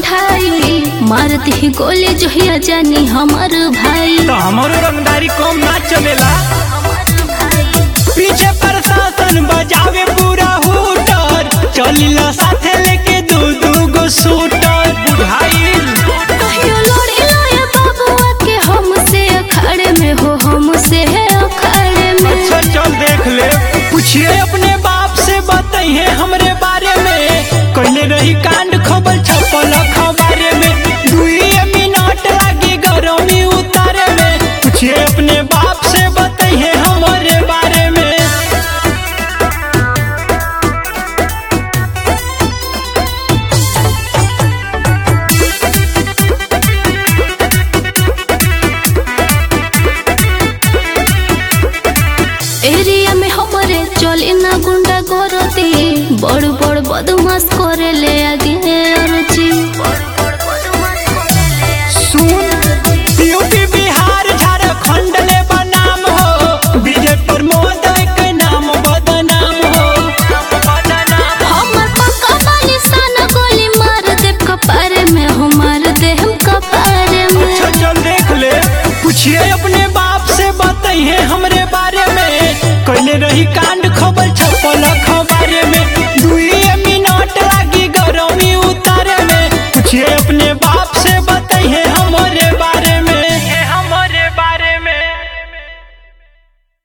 उठाई मारती ही गोली जोहिया जानी हमार भाई तो हमारो रंगदारी कम ना चलेला पीछे प्रशासन बजावे पूरा हुटर चलिला साथे लेके दू दू गो शूटर बुझाइल कहियो लड़ी लाया बाबुआ के हमसे अखाड़े में हो हमसे है अखाड़े में अच्छा चल देख ले पूछिए अपने बाप से बताइए हमरे बारे में कहले रही कांड खबर छपल खबरे में दुई मिनट लगी गरमी उतारे में पूछिए अपने बाप से बताइए हमारे बारे में एरिया में हमारे चले ना गुंडा करती बड़ बड़ बदमाश करे ले आगे अरजी